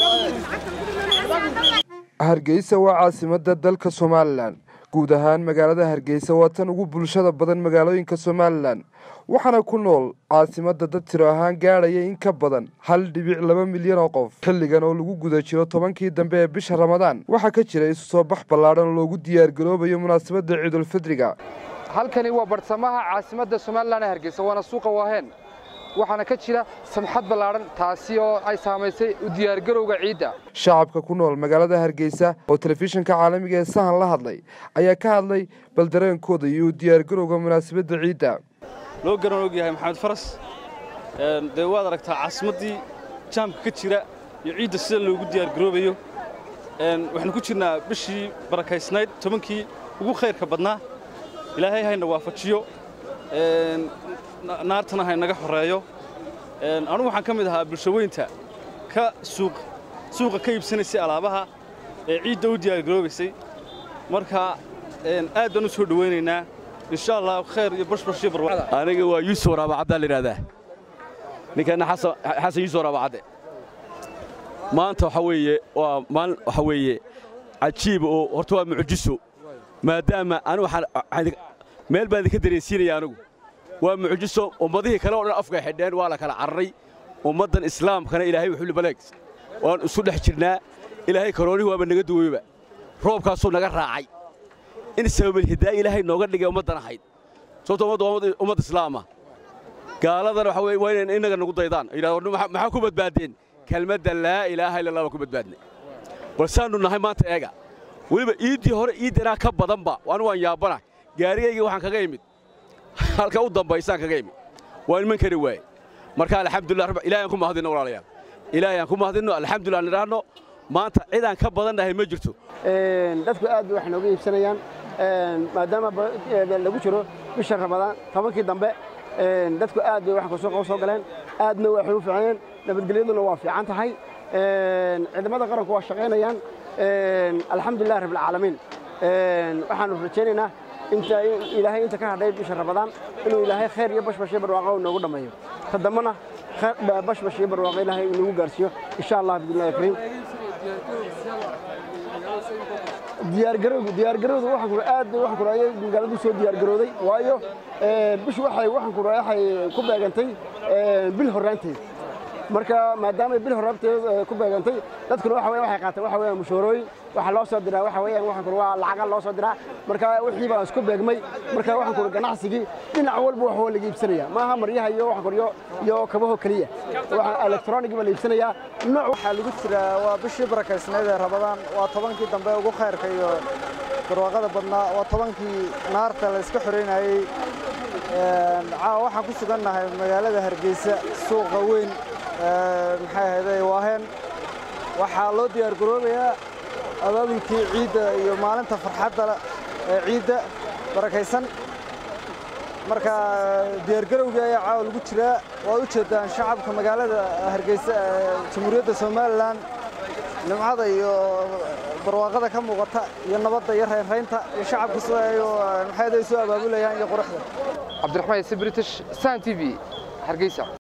hargeysa waa caasimadda dalka somalilan guud ahaan magaalada hargeysa waa tan ugu bulshada badan magaalooyinka somalilan waxaana ku nool caasimadda dad tiro ahaan gaadhaya in ka badan hal dhibic laba milyan oo qof xilligan oo lagu guda jiro tobankii dambe ee bisha ramadaan waxaa ka jira isu soo bax ballaadhan oo loogu diyaargaroobayo munaasabadda ciidulfidriga halkani waa bartamaha caasimadda somalilan ee hargeysa waana suuqa waaheen waxaana ka jira samxad ballaadhan taasi oo ay saamaysay u diyaargarowga ciidda shacabka ku nool magaalada hargeysa oo telefishinka caalamiga ee sahan la hadlay ayaa ka hadlay baldareenkooda iyo u diyaargarowga munaasabadda ciidda loo garan og yahay maxamed faras dee waad aragtaa caasimaddii jaamka ka jira iyo ciidda sida loogu diyaargaroobayo waxaanu ku jirnaa bishii barakaysnayd tobankii ugu khayrka badnaa ilaahay hayna waafajiyo naartana haynaga xoreeyo anugu waxaan ka mid ahaa bulshaweynta ka suuqa ka iibsanaysay alaabaha ee ciidda u diyaargaroobaysay marka aad baan u soo dhowaynaynaa insha allah khayr iyo bashbash iyo barwa aniga waa yuusuf waraabacaddaa la yidhahdaa ninkanna xasan yuusuf waraabacadde maanta waxa weeye waa maalin waxa weeye cajiiba oo horta waa mucjiso maadaama anigu meel baan idinka dareensiinaya anigu waa mucjiso ummadihii kale oo dhan afkay xidheen waa la kala cararay ummaddan islaamkana ilaahay wuxuu libaleeg waan isu dhex jirnaa ilaahay karoonihi waaba naga duweyba roobkaasuu naga raacay in sababalhidaaya ilaahay nooga dhigay ummaddan ahayd sababto ummadda waa ummad islaama gaaladana waxa weye waa inay innaga nagu daydaan yidhahdo maxaa ku badbaadeen kelmadda laa ilaaha illa allah baa ku badbaadnay balsaannu nahay maanta eega weliba iiddii hore iiddanaa ka badanba anigu waan yaabana gaarigaygii waxaan kaga imid halka u dambaysaan kaga imid waa iman kari waaye marka alxamdulillah ilahay aan ku mahadinno walaalayaal ilaahay aan ku mahadinno alxamdulillah aan idhaahno maanta cidaan ka badannahay ma jirto dadku aad bay wax nooga iibsanayaan maadaama lagu jiro bisha ramadaan tobankii dambe dadku aad bay wax suuqa u soo galeen aadna waxay u fiicneen nabadgelyaduna waa fiican tahay ciidamada qaranku waa shaqaynayaan alxamdulilah rabbilcaalamiin waxaanu rajaynaynaa inta ilaahay inta ka hadhay bisha ramadaan inuu ilaahay khayr iyo bashbash iyo barwaaqo noogu dhammeeyo ta dambana bashbash iyo barwaaqo ilaahay inagu gaarsiiyo insha allah bismillahi kariim diyaargarowgu diyaargarowdu waxaan ku aad waxaan ku raayay magaaladu soo diyaargarooday waayo bishu waxay waxaan ku raayay ku beegantay bil horaanteed marka maadaama bil horaanteed ku beegantay dadkuna waxa waxay qaateen waxa weeyaan mushaarooyin waxa loo soo diraa waxa weeyaan waxaan ku waa lacag loo soo diraa marka wixii baan isku beegmay marka waxaan ku ganacsigii dhinac walba wax waa laga iibsanaya maaha maryaha iyo waxaan ku iyo kabaho kaliya waxa electronic baa la iibsanaya nooc waxaa lagu jiraa waa bishii barakaysnayd ee rabadaan waa tobankii dambe ugu khayrka iyo barwaaqada badnaa waa tobankii naarta la iska xoreynayey waxaan ku sugannahay magaalada hargeysa suuqa weyn maxay ahayday waaheen waxaa loo diyaargaroobayaa abaabulkii ciidda iyo maalinta farxadda ee ciidda barakaysan marka diyaargarowgii ayaa caawa lagu jiraa waad u jeeddaan shacabka magaalada hargeysa ee jamhuuriyadda somalilan nimcada iyo barwaaqada ka muuqata iyo nabadda iyo raynraynta iyo shacabka sida ay maxay soo abaabulayaan iyo quruxda cabdiraxmaan ise british san t v hargeysa